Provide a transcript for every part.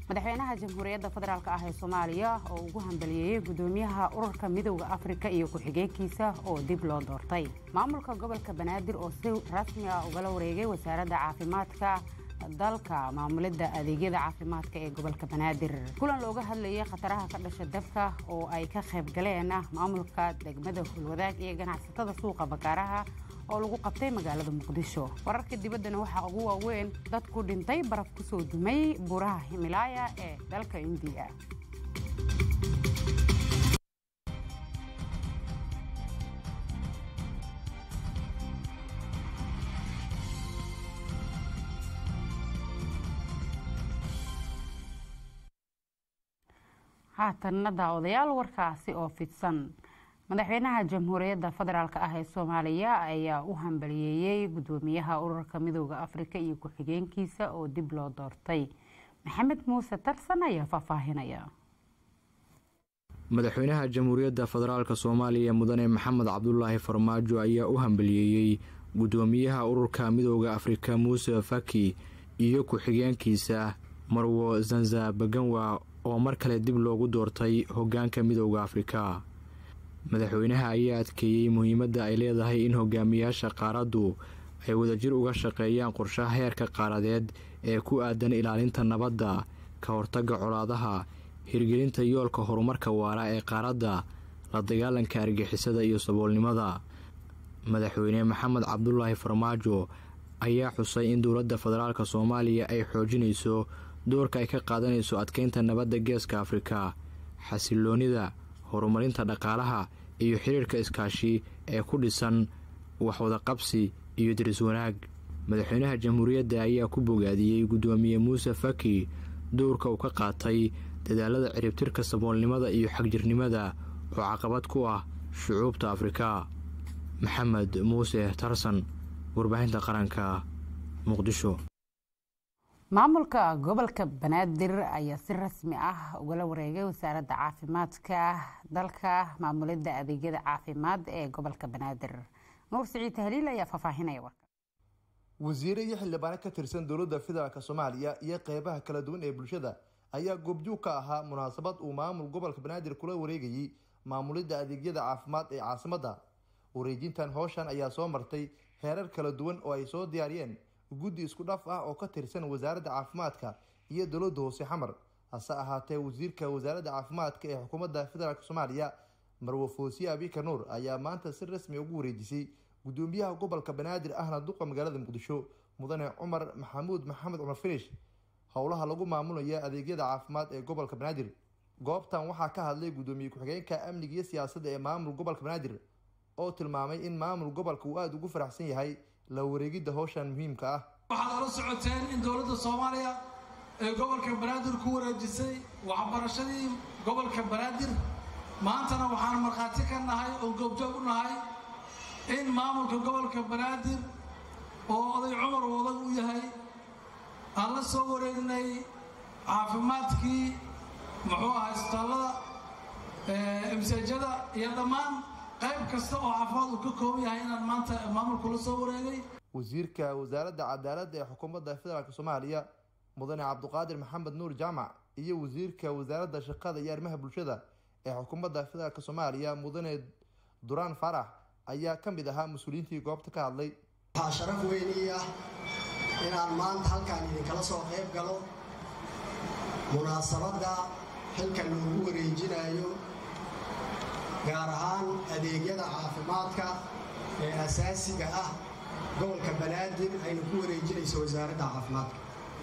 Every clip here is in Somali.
madaxweynaha jamhuuriyadda federaalk ah ee soomaaliya oo ugu hambaliyeeyey gudoomiyaha ururka midowda afrika iyo ku-xigeenkiisa oo dib loo doortay maamulka gobolka banaadir oo si rasmi ah ugala wareegay wasaaradda caafimaadka dalka maamulidda adeegyada caafimaadka ee gobolka banaadir kulan looga hadlayay khataraha ka dhasha dabka oo ay ka qayb galeen maamulka degmada hulwadaag iyo ganacsatada suuqa bakaaraha oo lagu qabtay magaalada muqdisho wararka dibaddana waxaa ugu waaweyn dad ku dhintay baraf ku soo dumay buuraha himilaaya ee dalka indiya haatanna daawadayaal warkaasi oo fidsan madaxweynaha jamhuuriyadda federaalk ah ee soomaaliya ayaa u hambaliyeeyey gudoomiyaha ururka midowda afrika iyo ku-xigeenkiisa oo dib loo doortay maxamed muuse tarsan ayaa faahfaahinaya madaxweynaha jamhuuriyadda federaalk soomaaliya mudane maxamed cabdulaahi farmaajo ayaa u hambaliyeeyey gudoomiyaha ururka midowda afrika muuse faki iyo ku-xigeenkiisa marwo zanza baganwa oo mar kale dib loogu doortay hogaanka midowda afrika madaxweynaha ayaa adkeeyey muhiimadda ay leedahay in hogaamiyaasha qaaraddu ay wadajir uga shaqeeyaan qorshaha heerka qaaradeed ee ku aadan ilaalinta nabadda ka hortagga colaadaha hirgelinta yoolka horumarka waara ee qaaradda la dagaalanka argixisada iyo saboolnimada madaxweyne maxamed cabdulaahi farmaajo ayaa xusay in dowladda federaalk soomaaliya ay xoojinayso doorka ay ka qaadanayso adkeynta nabadda geeska afrika xasiloonida horumarinta dhaqaalaha iyo xiriirka iskaashi ee ku dhisan waxwadaqabsi iyo diris wanaag madaxweynaha jamhuuriyadda ayaa ku bogaadiyey guddoomiye muuse faki dowrka uu ka qaatay dadaalada ciribtirka saboolnimada iyo xagjirnimada oo caqabad ku ah shucuubta afrika maxamed muuse tarsan warbaahinta qaranka muqdisho maamulka gobolka banaadir ayaa si rasmi ah ugala wareegay wasaaradda caafimaadka dalka maamulidda adeegyada caafimaad ee gobolka banaadir nuur siciid tahliil ayaa faahfaahinaya warka wasiire iyo xildhibaano ka tirsan dowladda federaalk soomaaliya iyo qeybaha kala duwan ee bulshada ayaa goobjoog ka ahaa munaasabad uu maamul gobolka banaadir kula wareegayey maamulidda adeegyada caafimaad ee caasimadda wareejintan howshan ayaa soo martay heerar kala duwan oo ay soo diyaariyeen guddi isku dhaf ah oo ka tirsan wasaaradda caafimaadka iyo dowladda hoose xamar hase ahaatee wasiirka wasaaradda caafimaadka ee xukuumadda federaalk soomaaliya marwo foosiye abika nuur ayaa maanta si rasmi ugu wareejisay gudoomiyaha gobolka banaadir ahna duqa magaalada muqdisho mudane cumar maxamuud maxamed cumar finish howlaha lagu maamulaya adeegyada caafimaad ee gobolka banaadir goobtan waxaa ka hadlay gudoomiye ku-xigeenka amniga iyo siyaasadda ee maamul gobolka banaadir oo tilmaamay in maamul gobolka uu aada ugu faraxsan yahay la wareegidda howshan muhiimka ah waxaad ala socoteen in dowladda soomaaliya ee gobolka banaadir ku wareejisay waxbarashadii gobolka banaadir maantana waxaan markhaati ka nahay oo goobjoog u nahay in maamulka gobolka banaadir oo oday cumar wadag u yahay aan la soo wareegnay caafimaadkii muxuu ahaa isbitaallada imsaajada iyo dhammaan qayb kasta oo caafimaad uu ka kooban yahay inaan maanta maamulku la soo wareegay wasiirka wasaaradda cadaaladda ee xukuumadda federaalk soomaaliya mudane cabduqaadir maxamed nuur jaamac iyo wasiirka wasaaradda shaqada iyo arrimaha bulshada ee xukuumadda federaalk soomaaliya mudane duraan faarax ayaa ka mid ahaa mas-uuliyiintii goobta ka hadlay waxaa sharaf weyn ii ah inaan maanta halkaan idinkala soo qayb galo munaasabadda xilka loogu wareejinayo gaar ahaan adeegyada caafimaadka ee asaasiga ah gobolka banaadir ayna ku wareejinayso wasaaradda caafimaadka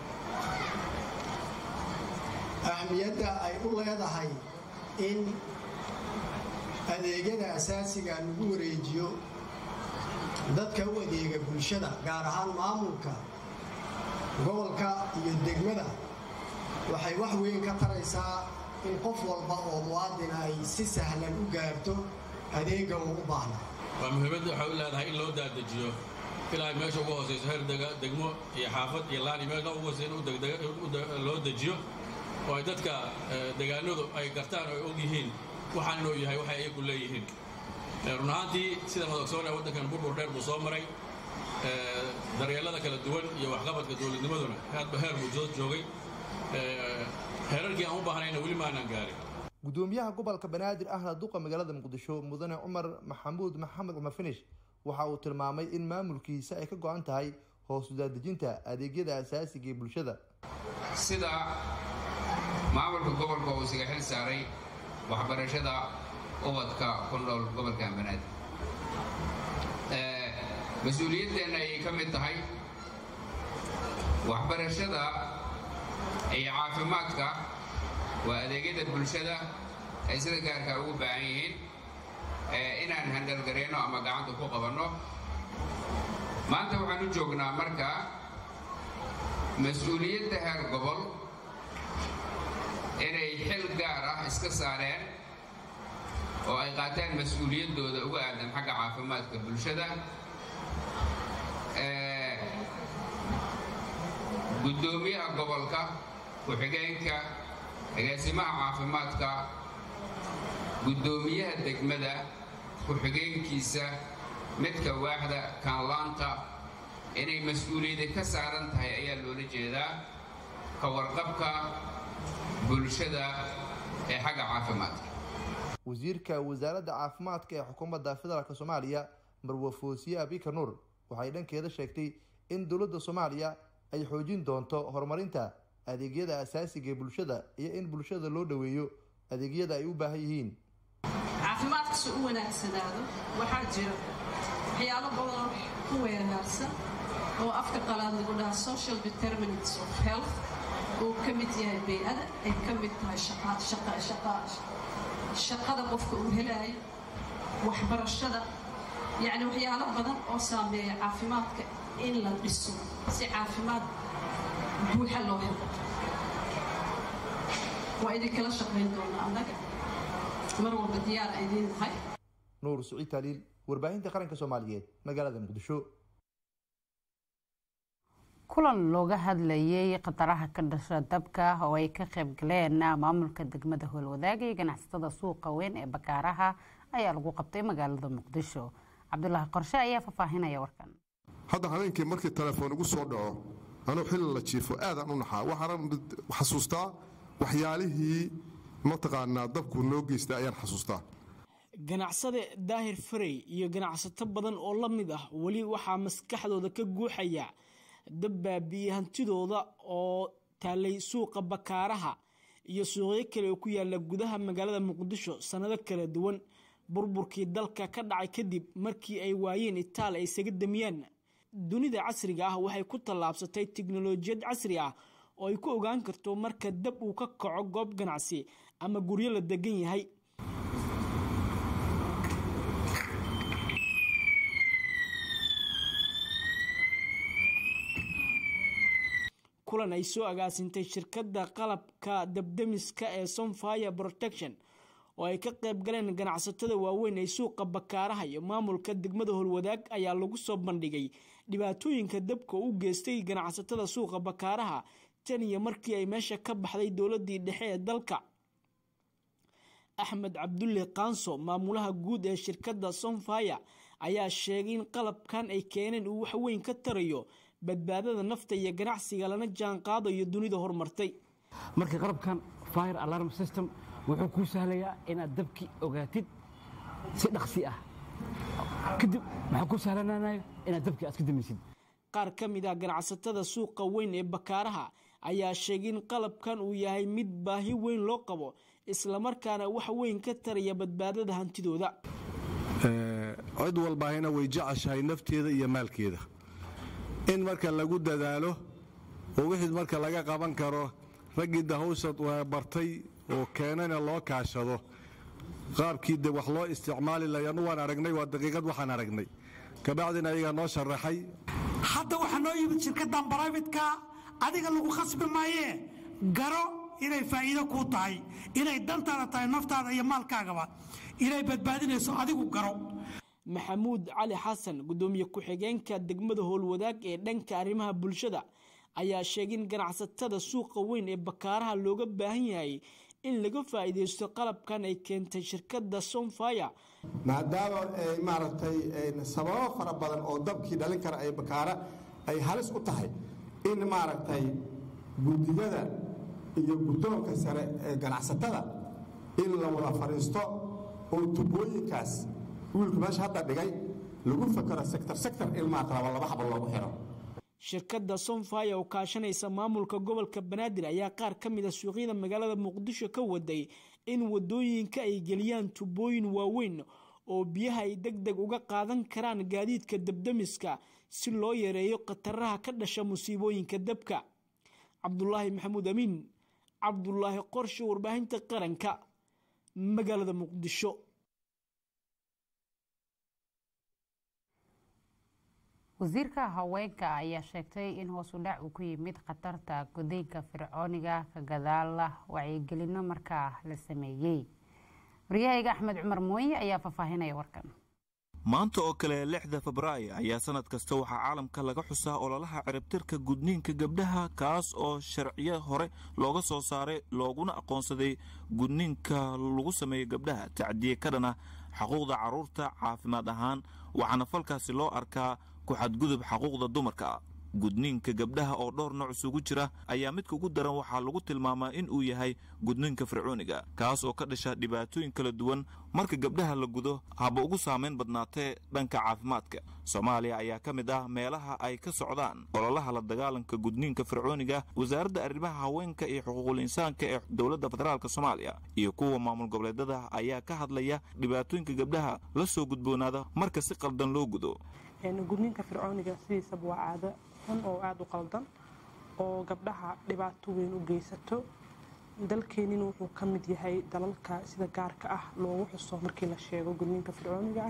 ahmiyadda ay u leedahay in adeegyada asaasiga lagu wareejiyo dadka u adeega bulshada gaar ahaan maamulka gobolka iyo degmada waxay wax weyn ka taraysaa in qof walba oo muwaadina ay si sahlan u gaarto adeega uu u baahna waa muhiimadda waxay u leedahay in loo daadajiyo ilaa meesha ugu hoosayso heer degmo iyo xaafad iyo laani meelka ugu hoosaysa in loo dejiyo oo ay dadka degaanadu ay gartaan oo ay og yihiin waxaan inuu yahay waxay ayagu leeyihiin run ahaantii sida madogsoon ee waddankan burbur dheer buu soo maray daryeelada kala duwan iyo waxqabadka dowladnimaduna aadba heer buu soo joogay herarkii aan u baahnayna weli maanaan gaarin gudoomiyaha gobolka banaadir ahna duqa magaalada muqdisho mudane cumar maxamuud maxamed cumar finish waxa uu tilmaamay in maamulkiisa ay ka go-an tahay hoos udaadejinta adeegyada asaasiga ee bulshada sida maamulka gobolka uu isaga xil saaray waxbarashada ubadka ku nool gobolkan banaadir mas-uuliyaddeenna ayay ka mid tahay waxbarashada iyo caafimaadka waa adeegyada bulshada ay sida gaarka ugu baahan yihiin inaan handalgareyno ama gacanta ku qabanno maanta waxaan u joognaa marka mas-uuliyadda heer gobol inay xil gaar ah iska saareen oo ay qaataan mas-uuliyaddooda uga aadan xagga caafimaadka bulshada guddoomiyaha gobolka ku-xigeenka agaasimaha caafimaadka guddoomiyaha degmada ku-xigeenkiisa midka waaxda kaanlaanta inay mas-uuliyadi ka saaran tahay ayaa loola jeedaa ka warqabka bulshada ee xagga caafimaadka wasiirka wasaaradda caafimaadka ee xukuumadda federaalk soomaaliya marwe foosiye abika nuur waxay dhankeeda sheegtay in dowladda soomaaliya ay xoojin doonto horumarinta adeegyada asaasiga ee bulshada iyo in bulshada loo dhoweeyo adeegyada ay u baahan yihiin caafimaadka si u wanaagsanaado waxaa jira waxyaalo badan ku weeraarsan oo afka qalaad lagu dhahaa social determinants of health uu ka mid yahay bay-ada ay ka mid tahay shaqada qofka uu helaayo waxbarashada yacni waxyaalo badan oo saameeya caafimaadka in la dhiso si caafimaad buuxa loo helo waa idinkala shaqayn doonaa annaga mar walba diyaar idiin nahay nuur siciid taaliil warbaahinta qaranka soomaaliyeed magaalada muqdisho kulan looga hadlayay khataraha ka dhasha dabka oo ay ka qayb galeen maamulka degmada howlwadaaga iyo ganacsatada suuqa weyn ee bakaaraha ayaa lagu qabtay magaalada muqdisho cabdulaahi qorshe ayaa faahfaahinaya warkan hadda habeenkii markii telefoon igu soo dhaco anuu xilli la jiifo aadaan u naxaa waxaana xasuustaa waxyaalihii mataqaanaa dabku noo geystay ayaan xasuustaa ganacsade daahir farey iyo ganacsato badan oo la mid ah weli waxaa maskaxdooda ka guuxaya dab baabiye hantidooda oo taalay suuqa bakaaraha iyo suuqyo kale oo ku yaala gudaha magaalada muqdisho sannado kala duwan burburkii dalka ka dhacay kadib markii ay waayeen itaal ay isaga damiyaan dunida casriga ah waxay ku tallaabsatay tiknolojiyad casri ah oo ay ku ogaan karto marka dab uu ka kaco goob ganacsi ama guryo la degan yahay kulan ay soo agaasintay shirkadda qalabka dabdemiska ee somfire protection oo ay ka qayb galeen ganacsatada waaweyn ee suuqa bakaaraha iyo maamulka degmada howlwadaag ayaa lagu soo bandhigay dhibaatooyinka dabka u geystay ganacsatada suuqa bakaaraha tan iyo markii ay meesha ka baxday dowladii dhexe ee dalka axmed cabdulle kaanso maamulaha guud ee shirkadda somfire ayaa sheegay in qalabkan ay keeneen uu waxweyn ka tarayo badbaadada nafta iyo ganacsiga lana jaan qaadayo dunida horumartay marka qalabkan fire alarm system wuxuu kuu sahlayaa inaad dabki ogaatid si dhaqsi ah kadib maxaa kuu sahlananayo inaad dabki aad ka damaysid qaar ka mid ah ganacsatada suuqa weyn ee bakaaraha ayaa sheegay in qalabkan uu yahay mid baahi weyn loo qabo islamarkaana wax weyn ka taraya badbaadada hantidooda cid walbaahina way jeceshahay nafteeda iyo maalkeeda in marka lagu dadaalo oo wixii marka laga qaban karo raggii dahawsad bartay oo keenana loo kaashado qaabkii de wax loo isticmaali lahay anu waan aragnay waa daqiiqad waxaan aragnay kabacdina ayagaa noo sharaxay hadda waxaa noo yimid shirkaddan braifatka adiga lagu khasbi maayee garo inay faa'iido kuu tahay inay dantaada tahay naftaada iyo maalkaagaba inay badbaadinayso adigu garo maxamuud cali xasan gudoomiye ku-xigeenka degmada howlwadaag ee dhanka arrimaha bulshada ayaa sheegay in ganacsatada suuqa weyn ee bakaaraha looga baahan yahay in laga faa'iidaysto qalabkan ay keentay shirkadda somfire maadaama ay maaragtay sababo fara badan oo dabkii dhalin kara ay bakaara ay halis u tahay in maaragtay guddigada iyo guddoonka sare ee ganacsatada in la wada fadhiisto oo tubooyinkaas wiilku meesha hadda dhigay lagu fakero sektor sektor ilmaa qalaba laba xabo loogu xiro shirkadda sonfaya oo kaashanaysa maamulka gobolka banaadir ayaa qaar ka mid a suuqyada magaalada muqdisho ka waday in wadooyinka ay geliyaan tubooyin waaweyn oo biyaha ay deg deg uga qaadan karaan gaadiidka dabdamiska si loo yareeyo khataraha ka dhasha musiibooyinka dabka cabdulaahi maxamuud amiin cabdulaahi qorshe warbaahinta qaranka magaalada muqdisho wasiirka haweenka ayaa sheegtay in hoos u dhac uu ku yimid khatarta gudniinka fircooniga ka gadaala wacyigelino markaa la sameeyey waryahayga axmed cumar mooye ayaa faahfaahinaya warkan maanta oo kale lixda febraayo ayaa sanad kasta waxaa caalamka laga xusaa ololaha ciribtirka gudniinka gabdhaha kaas oo sharciyo hore looga soo saaray looguna aqoonsaday gudniinka lagu sameeyo gabdhaha tacdiye ka dhana xuquuqda carruurta caafimaad ahaan waxaana falkaasi loo arkaa ku xadgudub xaquuqda dumarka gudniinka gabdhaha oo dhowr nooc isugu jira ayaa midka ugu daran waxaa lagu tilmaamaa in uu yahay gudniinka fircooniga kaas oo ka dhasha dhibaatooyin kala duwan marka gabdhaha la gudo haba ugu saamayn badnaatee dhanka caafimaadka soomaaliya ayaa ka mid ah meelaha ay ka socdaan ololaha la dagaalanka gudniinka fircooniga wasaaradda arrimaha haweenka iyo xuquuqul insaanka ee dowladda federaalk soomaaliya iyo kuwa maamul goboleedada ayaa ka hadlaya dhibaatooyinka gabdhaha la soo gudboonaada marka si qaldan loo gudo gudniinka fircooniga sidiisaba waa caado xun oo aada u qaldan oo gabdhaha dhibaato weyn u geysato dalkeenina wuxuu ka mid yahay dalalka sida gaarka ah loogu xuso markii la sheego gudniinka fircooniga ah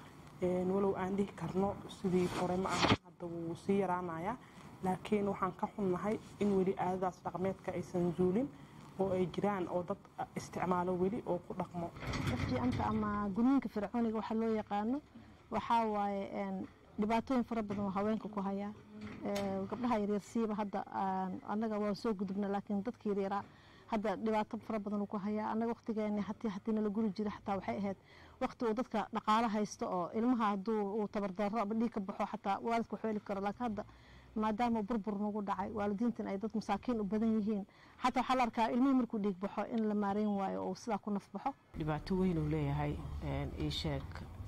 walow aan dhihi karno sidii hore ma aha hadda wuu sii yaraanayaa laakiin waxaan ka xunnahay in weli caadadaas dhaqmeedka aysan zuulin oo ay jiraan oo dad isticmaalo weli oo ku dhaqmo fiicanta ama gudniinka fircooniga waxaa loo yaqaano waxaa waaye dhibaatooyin fara badan oo haweenka ku hayaa gabdhaha yaryar siiba hadda annaga waan soo gudubna laakiin dadka yaryaraa hadda dhibaato fara badan uu ku hayaa annaga waqtigeeni hatii hatii nala guri jira xataa waxay ahayd waqti uu dadka dhaqaalo haysto oo ilmaha hadduu uu tabardarro ama dhiig ka baxo xataa waalidka waxu heli karo laakiin hadda maadaama burbur nagu dhacay waalidiintan ay dad masaakiin u badan yihiin xataa waxaa la arkaa ilmihii markuu dhiig baxo in la maareyn waayo oo sidaa ku naf baxo dhibaato weyn uu leeyahay ii sheeg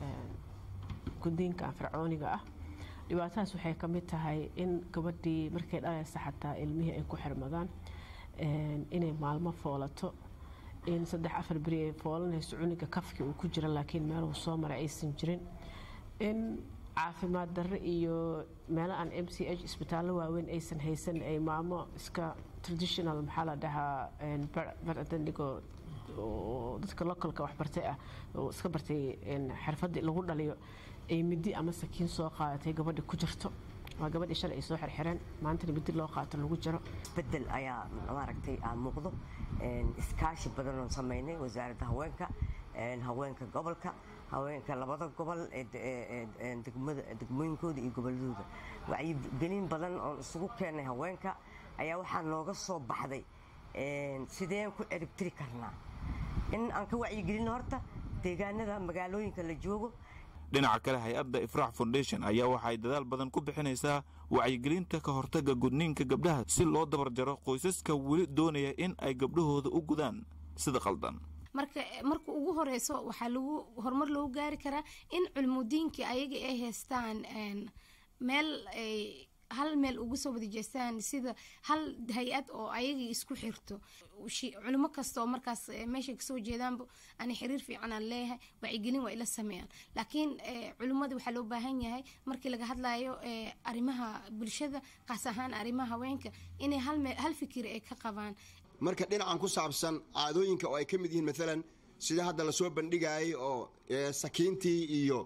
guddiinka fircooniga ah dhibaatadaas waxay ka mid tahay in gabadhii markay dhalaysa xataa ilmihii ay ku xirmadaan inay maalmo foolato in saddex afar beri ay foolanayso cuniga kafkii uu ku jira laakiin meeluu soo maray aysan jirin in caafimaad darre iyo meelo aan m c h isbitaallo waaweyn aysan haysan ay maamo iska traditional maxaa la dhahaa baradandigo oo dadka localka waxbartay ah oo iska bartay xirfadii lagu dhaliyo ay midi ama sakiin soo qaadatay gabadha ku jirto waa gabadhii shalay ay soo xirxireen maantana midi loo qaato lagu jiro bedel ayaa maaragtay aa muuqdo iskaashi badan oon samaynay wasaaradda haweenka haweenka gobolka haweenka labada gobol degmooyinkooda iyo goboladooda wacyigelin badan oon isugu keennay haweenka ayaa waxaa nooga soo baxday sideen ku ciribtiri karnaa in aan ka wacyigelino horta deegaanada magaalooyinka la joogo dhinaca kale hay-adda ifraax foundation ayaa waxaay dadaal badan ku bixinaysaa wacyigelinta ka hortagga gudniinka gabdhaha si loo dabar jaro qoysaska weli doonaya in ay gabdhahooda u gudaan sida qaldan marka marka ugu horeyso waxaa lagu horumar loogu gaari karaa in culmudiinka ayaga ay haystaan meel ay hal meel ugu soo wada jeestaan sida hal hay-ad oo ayagii isku xirto culimo kasta oo markaas meeshay kasoo jeedaanba ani xiriir fiican aan leeyahay wacyigelin waa ila sameeyaan laakiin culimmada waxaa loo baahan yahay markii laga hadlayo arrimaha bulshada qaas ahaan arrimaha haweenka inay hal fikir ay ka qabaan marka dhinacan ku saabsan caadooyinka oo ay ka mid yihiin maalan sida hadda lasoo bandhigayay oo sakiintii iyo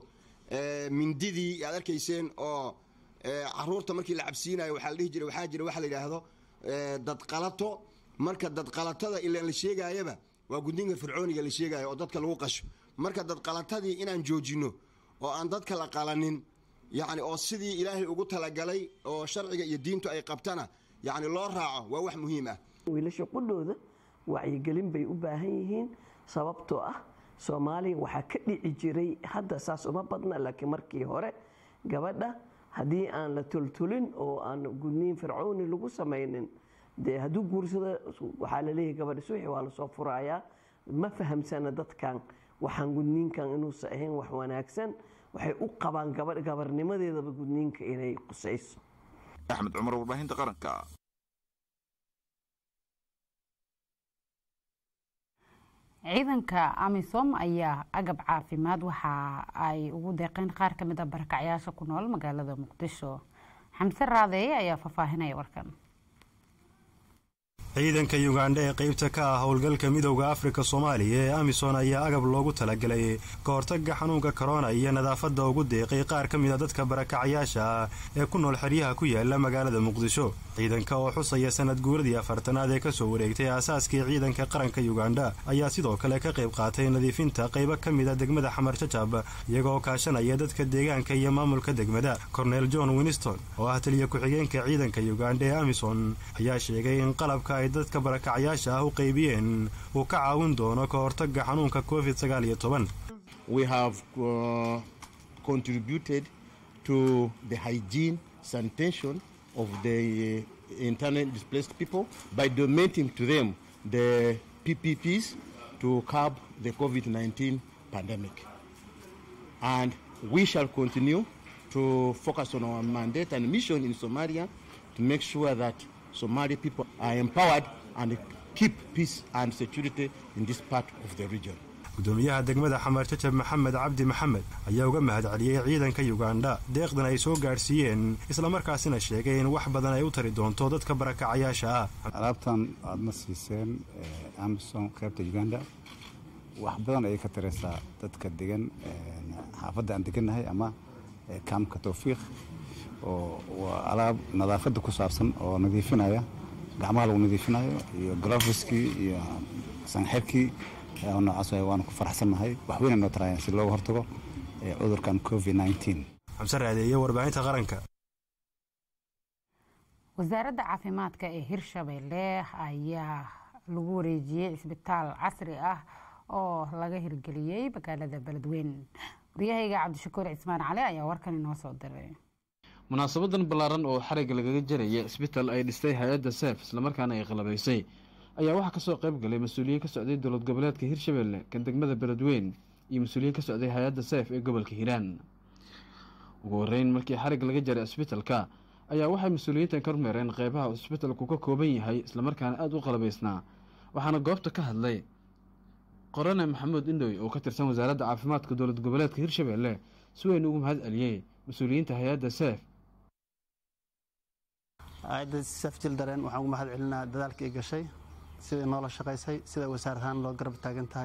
mindidii aad arkayseen oo caruurta markii la cabsiinayo waxaa la dhihi jiray waxaa jira waxa la yidhaahdo dadqalato marka dadqalatada ilaan la sheegaayaba waa gudniinka fircooniga la sheegaayo oo dadka lagu qasho marka dadqalatadii inaan joojinno oo aan dadka la qalanin yacni oo sidii ilaahay ugu talagalay oo sharciga iyo diintu ay qabtana yacni loo raaco waa wax muhiim ah wiilasha qudhooda wacyigelin bay u baahan yihiin sababtoo ah soomaaliya waxaa ka dhici jiray hadda saas uma badna laakiin markii hore gabadha haddii aan la tultulin oo aan gudniin fircooni lagu samaynin dee hadduu guursado waxaa laleeyahay gabadha suuxi waa lasoo furayaa ma fahamsana dadkan waxaan gudniinkan inuusan ahayn wax wanaagsan waxay u qabaan gabarnimadeedaba gudniinka inay qusayso axmed cumar warbaahinta qaranka ciidanka amisom ayaa agab caafimaad waxa ay ugu deeqeen qaar ka mid a barakacyaasha ku nool magaalada muqdisho xamse raadeeye ayaa faahfaahinaya warkan ciidanka yugandha ee qaybta ka ah howlgalka midowda afrika soomaaliya ee amisom ayaa agab loogu talagalay ka hortaga xanuunka korona iyo nadaafadda ugu deeqay qaar ka mid a dadka barakacyaasha ah ee ku nool xeryaha ku yaala magaalada muqdisho ciidanka oo xusaya sanad guuradii afartanaad ee kasoo wareegtay aasaaskii ciidanka qaranka yugandha ayaa sidoo kale ka qayb qaatay nadiifinta qaybo ka mid a degmada xamar jajab iyagoo kaashanaya dadka deegaanka iyo maamulka degmada cornel john winston oo ah taliya ku-xigeenka ciidanka yugandha ee amison ayaa sheegay in qalabka ay dadka barakacyaasha ah u qaybiyeen uu ka caawin doono ka hortaga xanuunka covid sagaal iyo toban we have uh, contributed to the hygiene sanitation of the uh, internally displaced people by donating to them the PPPs to curb the COVID-19 pandemic. And we shall continue to focus on our mandate and mission in Somalia to make sure that Somali people are empowered and keep peace and security in this part of the region. gudoomiyaha degmada xamar jajab maxamed cabdi maxamed ayaa uga mahad celiyey ciidanka yugandha deeqdan ay soo gaadhsiiyeen islamarkaasina sheegay in wax badan ay u tari doonto dadka barakacayaasha ah alaabtan aadna siiseen amison qaybta uganda wax badan ayay ka taraysaa dadka degan xaafadda aan degannahay ama kaamka towfiiq oo waa alaab nadaafadda ku saabsan oo nadiifinaya gacmaha lagu nadiifinayo iyo glofiskii iyo sanxirkii noocaas waanu ku faraxsannahay waxweyna noo tarayaan si looga hortago cudurkan covid xamse raadeeye warbaahinta qaranka wasaaradda caafimaadka ee hirshabeelle ayaa lagu wareejiyey cisbitaal casri ah oo laga hirgeliyey magaalada beledweyn waryahayga cabdishakuur cismaan cali ayaa warkan inoo soo diray munaasabadan ballaaran oo xarigga lagaga jaraya cisbitaal ay dhistay hay-adda seef islamarkaana ay qalabaysay ayaa waxaa kasoo qayb galay mas-uuliyiin ka socday dowlad goboleedka hirshabeelle kan degmada beledweyn iyo mas-uuliyiin ka socday hay-adda seef ee gobolka hiiraan ugu horeyn markii xarig laga jaray cisbitalka ayaa waxay mas-uuliyiintan ka rumeereen qeybaha cisbitalku ka kooban yahay islamarkaana aada u qalabaysnaa waxaana goobta ka hadlay qorane maxamuud indhoy oo ka tirsan wasaaradda caafimaadka dowlad goboleedka hirshabeelle si weyn ugu mahad celiyey mas-uuliyiinta hay-adda seef hay-adda seef jildareen waxaan ugu mahad celinaa dadaalka ay gashay siday noola shaqaysay sida wasaar ahaan loo garab taagan tahay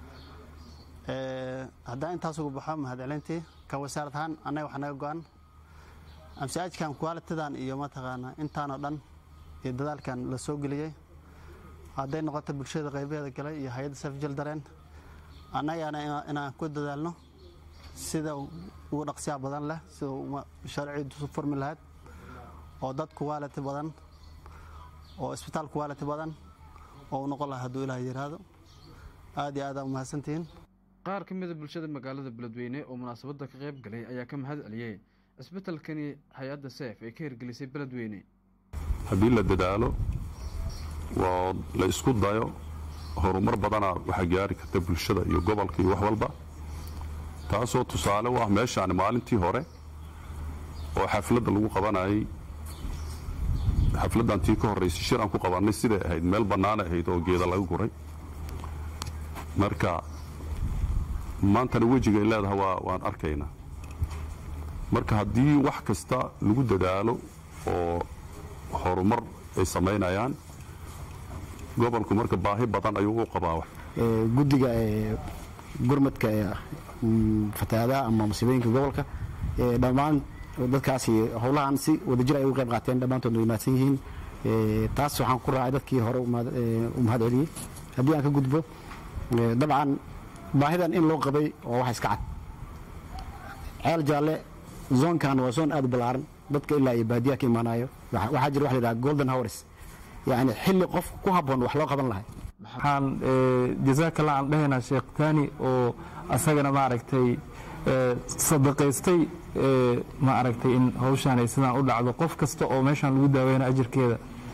haddaan intaas ugu baxo mahad celintii ka wasaarad ahaan annaga wax naga go-an amsiaajkan kualitidan iyo mataqaanaa intaanoo dhan iyo dadaalkan la soo geliyey hadday noqoto bulshada qaybaheeda galay iyo hay-adda seef jildareen annagana inaan ku dadaalno sida ugu dhaqsiyaa badan leh sida mashaariiciidu furmi lahayd oo dad kuwaaliti badan oo isbitaal kuwaaliti badan oo u noqon laha hadduu ilaah yidhaahdo aad iyo aadaan umahadsantihiin qaar ka mida bulshada magaalada beledweyne oo munaasabadda ka qayb galay ayaa ka mahad celiyey cisbitalkani hay-adda seef ee ka hirgelisay beledweyne haddii la dadaalo waa la isku dayo horumar badana waxaa gaari karta bulshada iyo gobolka iyo wax walba taasoo tusaale u ah meeshaani maalintii hore oo xafladda lagu qabanayay xafladdan tii ka horraysay shir aan ku qabannay siday ahayd meel bannaanay ahayd oo geeda laga guray marka maantana wejigay leedahay waa waan arkaynaa marka haddii wax kasta lagu dadaalo oo horumar ay samaynayaan gobolku marka baahi badan ayuu u qabaa guddiga gurmadka fatahaadaha ama musiibooyinka gobolka dhammaan dadkaasi howlahan si wadajir ay uga qayb qaateen dhammaantood way mahadsan yihiin taas waxaan ku raacay dadkii hore u mahad celiyey haddii aan ka gudbo dabcan baahidan in loo qabay waa wax iska cad ceel jaalle zoonkan waa zoon aad u ballaaran dadka ilaa iyo baadiyaha ka imaanayo waxaa jira wax la yidhaha golden hours yacni xilli qof ku habboon wax loo qaban lahay waxaan jazaakalla aan dhahaynaa sheekh taani oo asagana maaragtay sadaqaystay ma aragtay in hawshaan ay sidaan u dhacdo qof kasta oo meeshaan lagu daaweyna ajirkeeda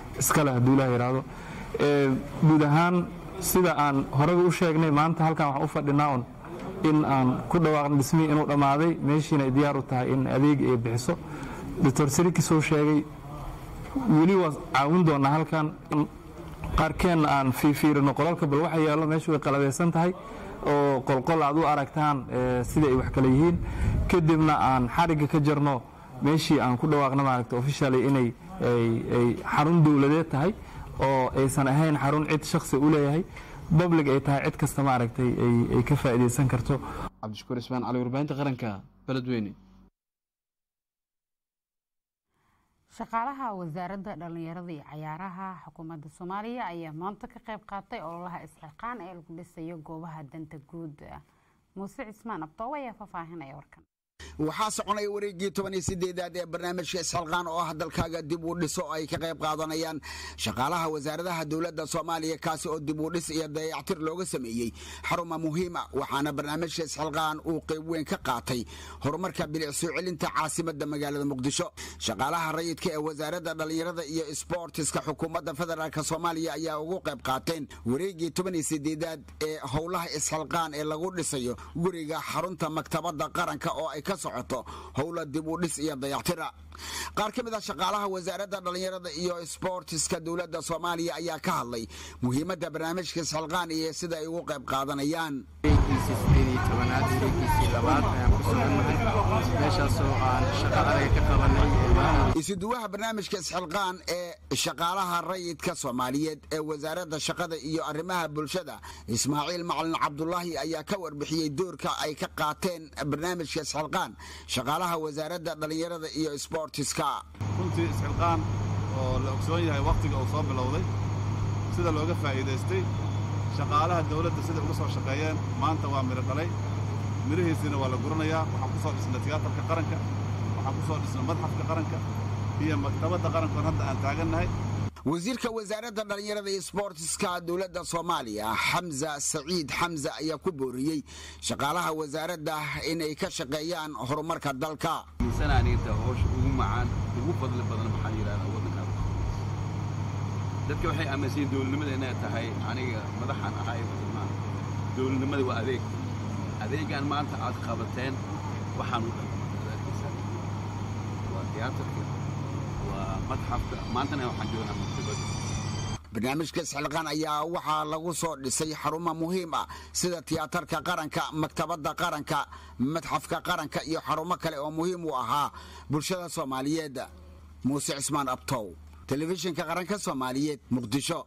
iskale hadduu ilaah yidhaahdo guud ahaan sida aan horeyba u sheegnay maanta halkan waxaan u fadhinaa un in aan ku dhawaaqno dhismihii inuu dhammaaday meeshiina ay diyaar u tahay in adeeg ay bixiso doctor siriki soo sheegay weli waa caawin doonaa halkan qaarkeenna aan fiifiirino qolalka bal waxa yaallo meeshu way qalabeysan tahay oo qolqol aad u aragtaan sida ay wax kale yihiin kadibna aan xarigga ka jarno meeshii aan ku dhawaaqno maaragta officially inay ay xarun dowladeed tahay oo aysan ahayn xarun cid shakhsi u leeyahay public ay tahay cid kasta maaragtay ay ka faa'iidaysan karto cabdishakuur ismaan cali warbaahinta qaranka beledweyne shaqaalaha wasaaradda dhallinyarada iyo cayaaraha xukuumadda soomaaliya ayaa maanta ka qayb qaatay ololaha isxilqaan ee lagu dhisayo goobaha danta guud muuse cismaan abtoob ayaa faahfaahinaya warkan waxaa soconaya wareegii toban iyo sideedaad ee barnaamijka isxilqaan oo ah dalkaaga dib u dhiso ay ka qayb qaadanayaan shaqaalaha wasaaradaha dowladda soomaaliya kaasi oo dib u dhis iyo dayactir looga sameeyey xaruma muhiima waxaana barnaamijka isxilqaan uu qayb weyn ka qaatay horumarka bilic soo celinta caasimadda magaalada muqdisho shaqaalaha rayidka ee wasaaradda dhallinyarada iyo sboortiska xukuumadda federaalk soomaaliya ayaa ugu qayb qaateen wareegii toban iyo sideedaad ee howlaha isxilqaan ee lagu dhisayo guriga xarunta maktabadda qaranka oo ay ka socoto howla dib u dhis iyo dayactira qaar ka mid ah shaqaalaha wasaaradda dhallinyarada iyo sboortiska dowladda soomaaliya ayaa ka hadlay muhiimadda barnaamijka isxilqaan iyo sida ay ugu qayb qaadanayaan isuduwaha barnaamijka isxilqaan ee shaqaalaha rayidka soomaaliyeed ee wasaaradda shaqada iyo arrimaha bulshada ismaaciil macalin cabdulaahi ayaa ka warbixiyey doorka ay ka qaateen barnaamijka isxilqaan shaqaalaha wasaaradda dhallinyarada iyo sboortiska runtii isxilqaan oo la ogsoon yahay wakhtiga uu soo bilowday sida looga faa'iidaystay shaqaalaha dawladda sida uga soo shaqeeyeen maanta waa midho dhalay midhihiisiina waa la guranayaa waxaan ku soo dhisnay tiyaatarka qaranka waxaan ku soo dhisnay madxafka qaranka iyo maktabadda qarankoon hadda aan taagannahay wasiirka wasaaradda dhallinyarada iyo sboortiska dowladda soomaaliya xamza saciid xamza ayaa ku booriyey shaqaalaha wasaaradda inay ka shaqeeyaan horumarka dalka miisanaaninta howsha ugu macaan ugu fadli badan maxaa yidhahdaa waddankan dadka waxay aaminsan yihin dowladnimada inay tahay aniga madaxan ahay maan dowladnimada waa adeeg adeegaan maanta aad qabateen waxaan u dhan waa tiyaatarka waa madxafka maantana waxaan joognaa maktabadda barnaamijka isxilqaan ayaa waxaa lagu soo dhisay xarumo muhiim ah sida tiyaatarka qaranka maktabadda qaranka madxafka qaranka iyo xarumo kale oo muhiim u ahaa bulshada soomaaliyeed muuse cismaan abtow telefishinka qaranka soomaaliyeed muqdisho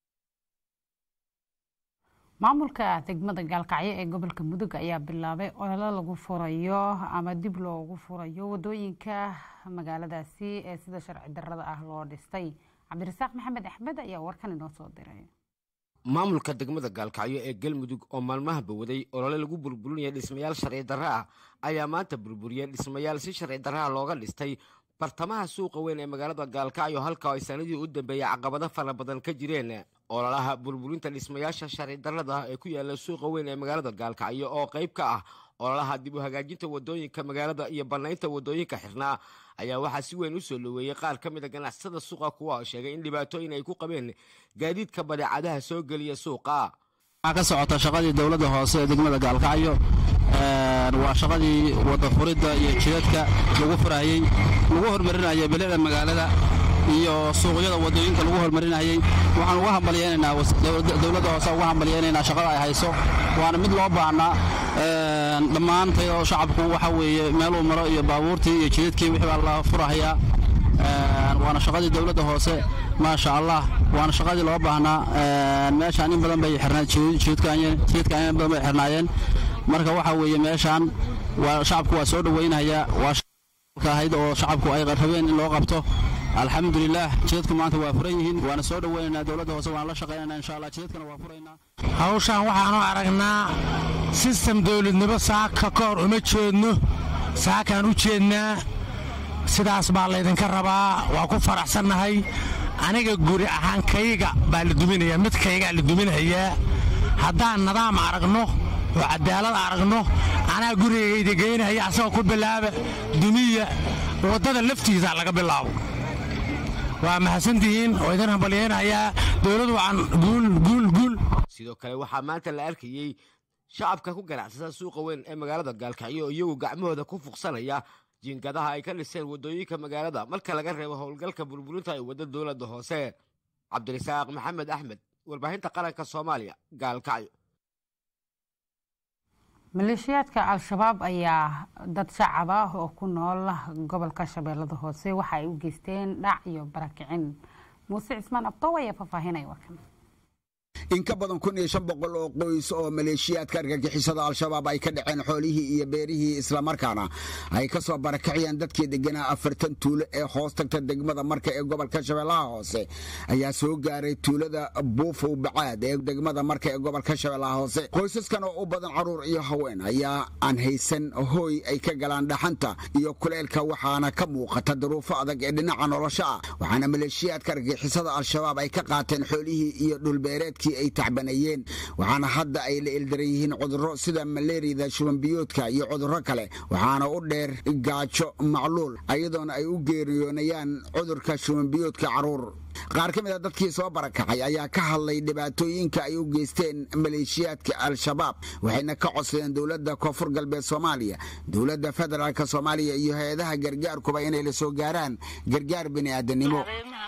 maamulka degmada gaalkacyo ee gobolka mudug ayaa bilaabay ololo lagu furayo ama dib loogu furayo wadooyinka magaaladaasi ee sida sharci darada ah loo dhistay cabdirasaaq maxamed axmed ayaa warkan inoo soo diray maamulka degmada gaalkacyo ee galmudug oo maalmahaba waday olole lagu burburinaya dhismayaal sharci darra ah ayaa maanta burburiyeen dhismayaal si sharci darraha looga dhistay bartamaha suuqa weyn ee magaalada gaalkacyo halka ay sanadii u dambeeyay caqabado fara badan ka jireen ololaha burburinta dhismayaasha sharci darrada ah ee ku yaala suuqa weyn ee magaalada gaalkacyo oo qayb ka ah ololaha dib u hagaajinta wadooyinka magaalada iyo bannaynta wadooyinka xirnaa ayaa waxaa si weyn u soo dhoweeyey qaar ka mid a ganacsada suuqa kuwa sheegay in dhibaatooyin ay ku qabeen gaadiidka badeecadaha soo geliya suuqa waxaa ka socota shaqadii dowladda hoose ee degmada gaalkacyo waa shaqadii wada furidda iyo jidadka lagu furayey lagu hormarinayay bilicda magaalada iyo suuqyada wadooyinka lagu hormarinayey waxaan uga hambalyeynaynaa dowladda hoose uga hambalyeynaynaa shaqada ay hayso waana mid loo baahnaa dhammaantay oo shacabku waxa weeye meeluu maro iyo baabuurtii iyo jidadkii wixii baa la furahayaa waana shaqadii dowladda hoose maasha allah waana shaqadii loo baahnaa meeshaan in badan bay xirnaajidadka in badan bay xirnaayeen marka waxa weeye meeshaan waa shacabku waa soo dhowaynayaa waa ahayd oo shacabku ay rabeen in loo qabto alxamdulilah jidadku maanta waa furan yihiin waana soo dhowaynaynaa dowladda hoose waan la shaqaynanaa insha allah jidadkana waa furaynaa hawshaan waxaanu aragnaa sistem dowladnimo saaka ka hor uma jeedno saakaan u jeednaa sidaas baa laydinka rabaa waa ku faraxsannahay aniga guri ahaan kayga baa la duminayaa mid kaygaa la duminayaa haddaan nidaam aragno oo cadaalad aragno anaa gurigayda geynaya asagoo ku bilaaba dumiya waddada laftiisa laga bilaabo waa mahadsantihiin oo idin hambalyeynayaa dowladu wacan guul guul guul sidoo kale waxaa maanta la arkayey shacabka ku ganacsada suuqa weyn ee magaalada gaalkacyo oo iyagu gacmahooda ku fuqsanaya jiingadaha ay ka dhiseen waddooyinka magaalada marka laga reebo howlgalka burburinta ay wadda dowladda hoose cabdirasaaq maxamed axmed warbaahinta qaranka soomaaliya gaalkacyo maleeshiyaadka al-shabaab ayaa dad shacab ah oo ku nool gobolka shabeellada hoose waxa ay u geysteen dhac iyo barakicin muuse cismaan abdow ayaa faahfaahinaya warkan in ka badan kun iyo shan boqol oo qoys oo maleeshiyaadka argagixisada al-shabaab ay ka dhaceen xoolihii iyo beerihii islamarkaana ay ka soo barakiciyeen dadkii deganaa afartan tuulo ee hoos tagta degmada marka ee gobolka shabeellaha hoose ayaa soo gaaray tuulada buufow bacaad ee degmada marka ee gobolka shabeellaha hoose qoysaskan oo u badan caruur iyo haween ayaa aan haysan hooy ay ka galaan dhaxanta iyo kuleelka waxaana ka muuqata daruufo adag ee dhinaca nolosha ah waxaana maleeshiyaadka argagixisada al-shabaab ay ka qaateen xoolihii iyo dhulbeereedkii ay tacbanayeen waxaana hadda ay la ildaran yihiin cudurro sida maleeriyada shubanbiyoodka iyo cudurro kale waxaana u dheer gaajo macluul ayadoona ay u geeriyoonayaan cudurka shubanbiyoodka caruur qaar ka mid a dadkii soo barakacay ayaa ka hadlay dhibaatooyinka ay u geysteen maleeshiyaadka al-shabaab waxayna ka codsadeen dowladda koonfur galbeed soomaaliya dowladda federaalk soomaaliya iyo hay-adaha gargaarkuba inay la soo gaaraan gargaar bini'aadanimo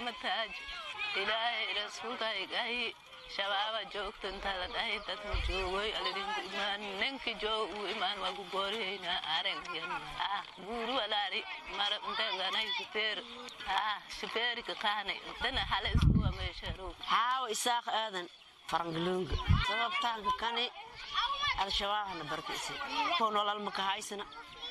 shabaaba joogto intaada dhahay dadka joogoy alidinku imaan ninki joog uu imaan waa ku gooriyeyna aragyan ah guuru walaari mara unteganay shifeer ah shifeeri ka qaanay dana hala isku ameesharo xaawo isaaq aadan farangalooga sababtaanka kani al-shabaabna barkiisi ko nolol maka haysana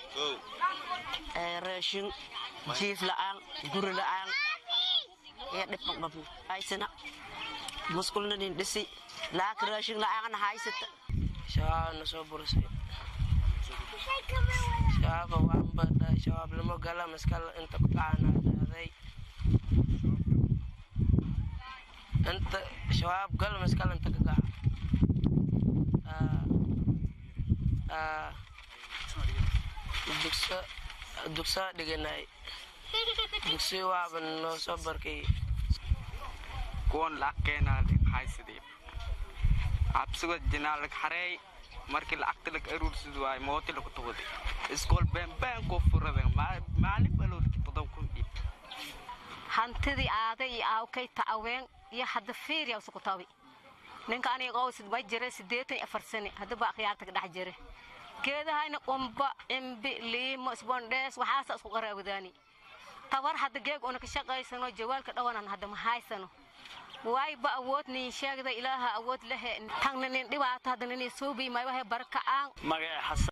raashin jiif la'aan guri la'aan iyo dhibkan qabna haysana muskulna nin dhisi laaka raashin la'aana haysata shabaabna soo burisay shabaaba waan badha shabaabnimo gala maskal inta ku dhacanaaday inta shabaab gal maskal inta ka gaca dugsa dugsaa dhiganay dugsi waaba noo soo barkay kuwan lacagkeenaa haysadii cabsigood jinaalag xareey markii lacagta lag aruursid waay mooti lagu tuwaday iskool beenbeen koo furadan maalin baloolki todob kun dhiib hantidii aaday iyo aawkay ta'aween iyo hadda fiiriya usuku tabi ninka aniga qowsid ba jira siddeetan iyo afar sane hadda ba akhyaarta ka dhex jira geedahayna qumba cimbi liimo isbondhees waxaasa isku qaraawadaani tabar hadda geeg una ka shaqaysano jawaalka dhawanan hadda ma haysano waayba awood nin sheegda ilaaha awood lehe tagna nin dhibaato hadda nin suubi may wahe barkacaan magaca xasan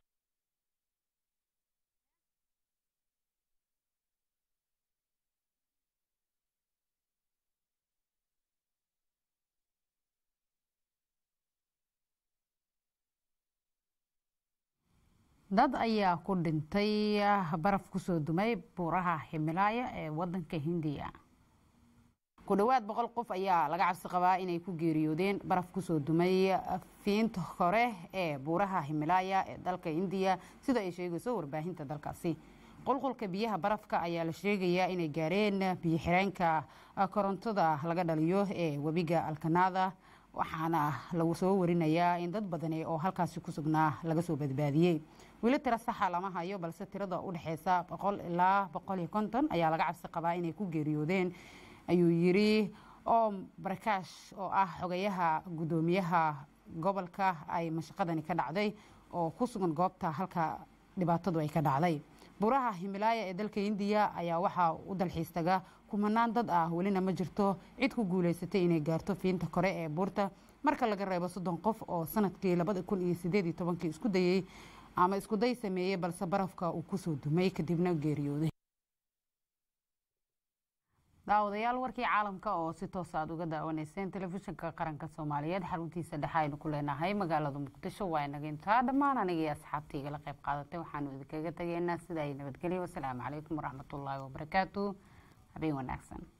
dad ayaa ku dhintay baraf kusoo dumay buuraha himilaaya ee wadanka hindiya ku dhowaad boqol qof ayaa laga cabsi qabaa inay ku geeriyoodeen baraf kusoo dumay fiinta hore ee buuraha himilaaya ee dalka indiya sida ay sheegayso warbaahinta dalkaasi qulqulka biyaha barafka ayaa la sheegayaa inay gaareen biyo xireenka korontada laga dhaliyo ee webiga alkanada waxaana lagu soo warinayaa in dad badani oo halkaasi ku sugnaa laga soo badbaadiyey weli tiro saxa lama hayo balse tirada u dhexeysa boqol ilaa boqol iyo konton ayaa laga cabsi qabaa inay ku geeriyoodeen ayuu yiri oom barkaash oo ah xogayaha guddoomiyaha gobolka ay mashaqadani ka dhacday oo ku sugan goobta halka dhibaatadu ay ka dhacday buuraha himilaaya ee dalka indiya ayaa waxaa u dalxiis taga kumanaan dad ah welina ma jirto cid ku guuleysatay inay gaarto fiinta kore ee buurta marka laga reebo soddon qof oo sanadkii labada kun iyo sideed iyo tobankii isku dayey ama iskuday sameeyey balse barafka uu kusoo dumay kadibna geeriyooday daawadayaal warkii caalamka oo si toos aad uga daawanayseen telefishinka qaranka soomaaliyeed xaruntiisa dhexe aynu ku leenahay magaalada muqdisho waa inaga intaa dhammaan anigii asxaabtii igala qayb qaadatay waxaanu idinkaga tegaynaa sida ay nabadgelyo wasalaamu calaykum waraxmatullaahi wabarakaatu habeen wanaagsan